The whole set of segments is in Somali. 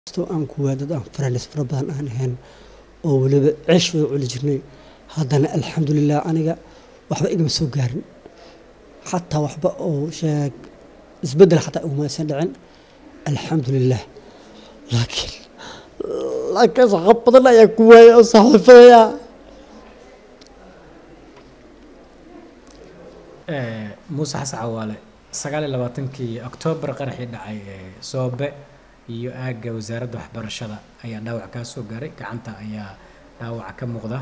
kastoo aan kuwaa dad aan faranis fara badan aan ahayn oo weliba ceesh wada culi jirnay haddana alxamdulilah aniga waxba igama soo gaarin xataa waxba oo sheeg isbeddel xataa iguma aysan dhicin alxamdulilah laakiin laakiin saxab badan ayaa ku waayay oo saaxiibadaya muuse xasan cawaale sagaal iyo labaatankii oktoobar qaraxii dhacay ee soobe iyo aagga wasaaradda waxbarashada ayaa dhaawac kaa soo gaaray gacanta ayaa dhaawaca ka muuqda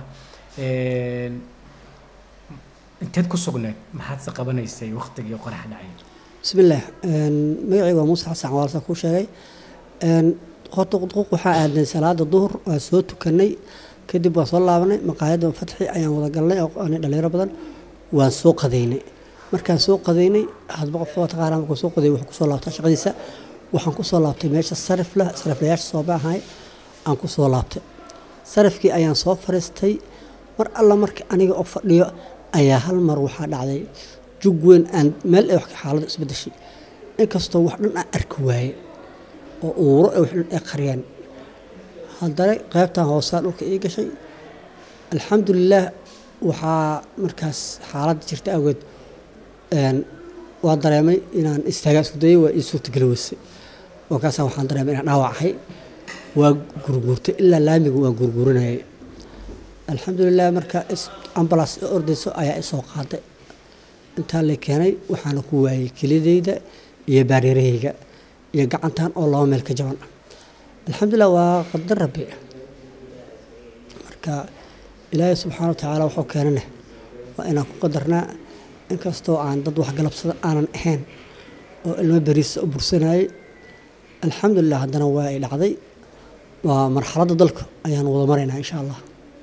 inteed ku sugneed maxaad se qabanaysay waqtigii qarax dhacay bismillaah magacayga waa muuse xasan cawaal saan kuu sheegay horta quduq waxaa aadnay salaada duhur waa soo tukanay kadib waa soo laabanay maqaayadda fatxi ayaan wada galnay oo aanay dhalinyaro badan waan soo qadaynay markaan soo qadaynay hadba qof taqaana markuu soo qaday wuxuu kusoo laabtaa shaqadiisa waxaan kusoo laabtay meesha sarifla sariflayaasha sooba ahay aan kusoo laabtay sarifkii ayaan soo fariistay mar alla marka aniga oo fadhiyo ayaa hal mar waxaa dhacday jug weyn aan meel ay wax xaaladdu isbedeshay inkastoo wax dhan aan arki waaye oo uuro ay wax dhan ay qariyaan haddana qaybtan hoosaa dhulka ii gashay alxamdulilaah waxaa markaas xaaladda jirta awgeed waa dareemay inaan istaagaa isku dayay waa ii suurtageli weysay markaasaa waxaan dareemay inaan dhaawac ahay waa gurguurtay ilaa laamiga waan gurguurinayay alxamdulilah marka ambalaas i ordayso ayaa isoo qaaday intaa la keenay waxaana ku waayey kelidayda iyo baareerahayga iyo gacantan oo laba meel ka jaban alxamdulilah waa qadar rabbi marka ilaahay subxaana wa tacaala wuxuu keenana waa inaan ku qadarnaa inkastoo aan dad waxgalabsada aanan ahayn oo ilmo beriisa u bursanayay alxamdulilah haddana waa ay dhacday waa marxaladda dalka ayaan wada maraynaa insha allah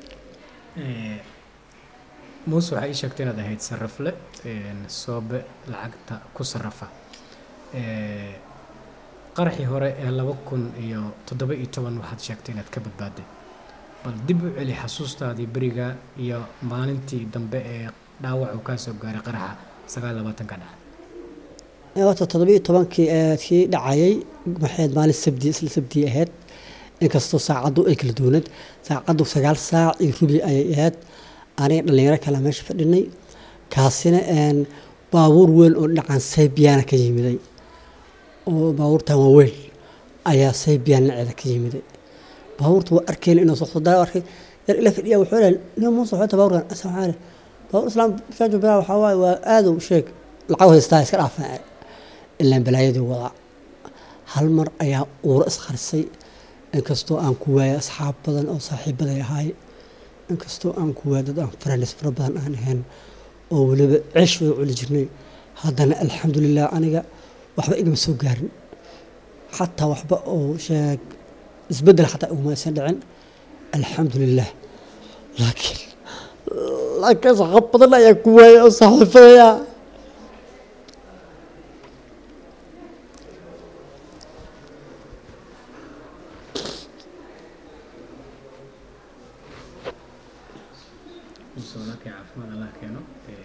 muuse waxaa ii sheegtay inaad ahayd sarafle soobe lacagta ku sarafa qaraxii hore ee laba kun iyo toddoba iyo toban waxaad sheegtay inaad ka badbaaday bal dib u celi xasuustaadii beriga iyo maalintii dambe ee dhaawac uu kaa soo gaaray qaraxa sagaal iyo labaatanka dhaca horta toddobiiyo tobankii kii dhacayay maxayd maalin sabdi isla sabdii ahayd inkastoo saacaddu ay kala duwaneed saacaddu sagaal saac iyo rubi ayay ahayd aniga dhallinyaro kale meesha fadhinay kaasina baabuur weyn oo dhinacan saybiyaana ka yimiday oo baabuurtan waa weyn ayaa saybiyaan dhinaceeda ka yimiday baabuurta waa arkeyna inuu socdo daa arkay yar ila fadhiya wuxuu leeyahay nin muuse waxay baabuurkan asan waxaa leh baabuur islaam shaajo bilaa waxaa waaye waa aad u sheeg lacag haystaa iska dhaafaa ilaan balaayadii wadaa hal mar ayaa uuro iskharisay inkastoo aan ku waayay asxaab badan oo saaxiibaday ahaay inkastoo aan ku waayay dad aan faranis fara badan aan ahayn oo weliba ceesh wada culi jirnay haddana alxamdulilah aniga waxba igama soo gaarin xataa waxba oo sheeg isbeddel xataa iguma aysan dhicin alxamdulilah laakiin laakiin saxab badan ayaa ku waayay oo saaxiibadaya soolaalkii caafimaad allah keeno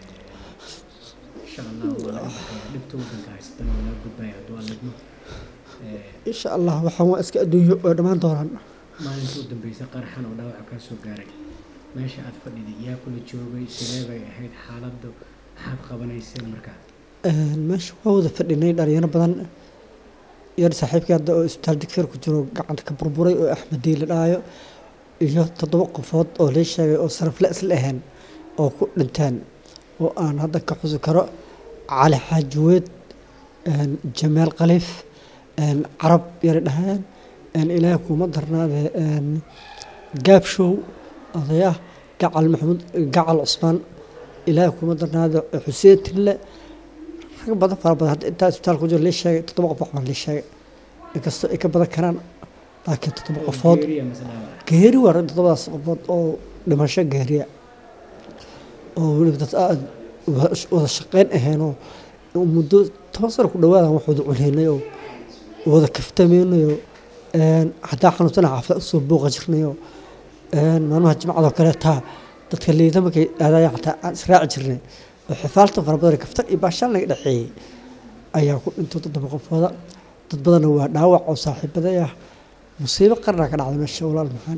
insha allah waa laga baxaya dhibta waddanka haysatana waa laga gudbaya hadduu alla idmo insha allah waxaan waa iska adduunyo oo dhammaan doonaan maalintii u dambeysay qaraxan oo dhaawaca kaa soo gaaray meesha aad fadhiday yaa kula joogay sidee bay ahayd xaaladdu maxaad qabanayseen markaa meesha waa wada fadhinay dhalinyaro badan yar saaxiibkii hadda oo isbitaal digfeer ku jiro gacanta ka burburay oo axmedii la dhaayo iyo toddoba qofood oo lii sheegay oo sarafle isla ahayn oo ku dhinteen oo aan hadda ka xusi karo cali xaajiweed jamaal khaliif carab yara dhaheen ilaahay kuma darnaade gaabshow odayah gacal maxamuud gacal cusmaan ilaahay kuma darnaade xuseen tille rag badan fara badan hadda intaa isbitaal ku jiro lii sheegay toddoba qof waxbaan lii sheegay inkastoo ay ka badan karaan laakiin toddoba qofood geeri waa toddobadaas qofood oo dhimasho geeriya oo weliba dad aad wada shaqeyn ahaynoo muddo toban sano ku dhawaadan wax wada cuneynay oo wada kaftameynayoo hadaa xanuunsana xaafada usoo booqa jirnayo maalmaha jimcadoo kale taa dadka liida markay aadaya xataa aan israaci jirnay oo xifaalta fara badan kaftan iyo baashaan laga dhexeeyey ayaa ku dhintay toddoba qofooda dad badanna waa dhaawac oo saaxiibaday ah musiibo qarna ka dhacda meesha walaal maxaan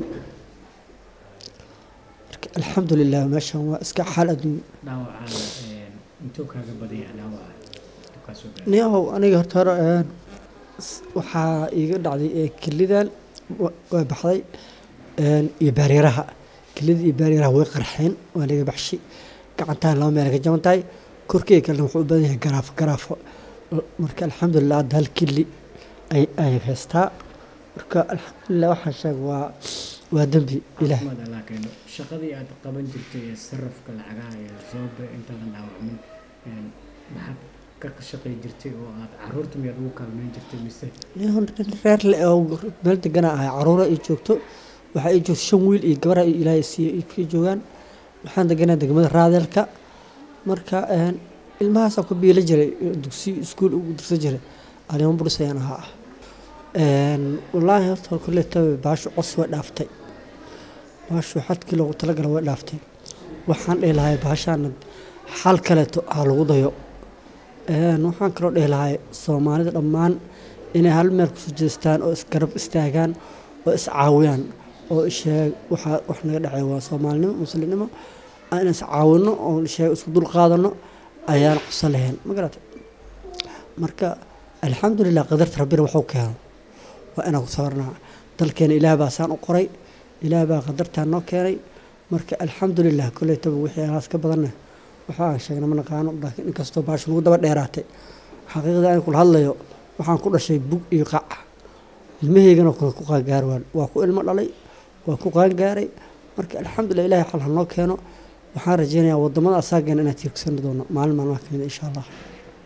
marka alxamdulilah meeshan waa iska xaal adduunyo dhaawacaana intuu kaaga badaya dhaawaca intuu kaa soo gaaray niyahow aniga horta hore een, s- waxaa iiga dhacday ee kelidan wa- waa baxday een, iyo baaryaraha kelida iyo baaryaraha way qarxeen waa naga baxshi gacantaan laba meel ka jaban tahay korkeyga kalena wuxuu u badan yahay garaafo garaafo L- marka alxamdulilah hadda hal keli ay ay haystaa marka alxamdulilah waxaan sheega waa waa dembi ilaah maxmed allah keeno shaqadii aad qaban jirtay ee sarrafka lacagaha ee soobe intaadan dhaawacmin een, maxaad ka shaqay jirtay oo aad caruurta miyaad ugu kaalmeyn jirtay mise nin reer le oo meel degana ahay caruura ay joogto waxaa ii joogto shan wiil iyo gabar ay ilaahay siiya iibkii joogaan waxaan deganaa degmada raadeelka marka een, ilmahaasaan ku biila jiray dugsi iskuul ugu dirsan jiray anima buris ayaan ahaa Een, wallaahi horta kulletaba baashu cos way dhaaftay baashu xadkii loogu talagala way dhaaftay waxaan dhihi lahay baashaana xal kaleeto ha lagu dayo Een, waxaan kaloo dhihi lahay soomaalida dhammaan inay hal meel kusoo jeestaan oo isgarab istaagaan oo iscaawiyaan oo isheeg waxaa wax naga dhacay waa soomaalinimo muslimnimo aan is caawino oo isheeg isku dul qaadano ayaan qusan lahayn ma garata marka alxamdulilah qadarta rabbina waxuu keeno waa inaan ku sabarnaa dalkeena ilaah baa saan u qoray ilaah baa qadartaa noo keenay marka alxamdulilah koleytaba wixii alaas ka badanna waxa aan sheegna ma naqaano laakiin inkastoo baasha lagu daba dheeraatay xaqiiqda aan kula hadlayo waxaan ku dhashay bug iyo qac ilmahaygana kule ku qaangaar waan waa ku ilmo dhalay waa ku qaangaaray marka alxamdulilah ilahay xal ha noo keeno waxaan rajeynayaa wadamada asaageena inaan tiirgsani doono maalin maalmaha kamid insha allah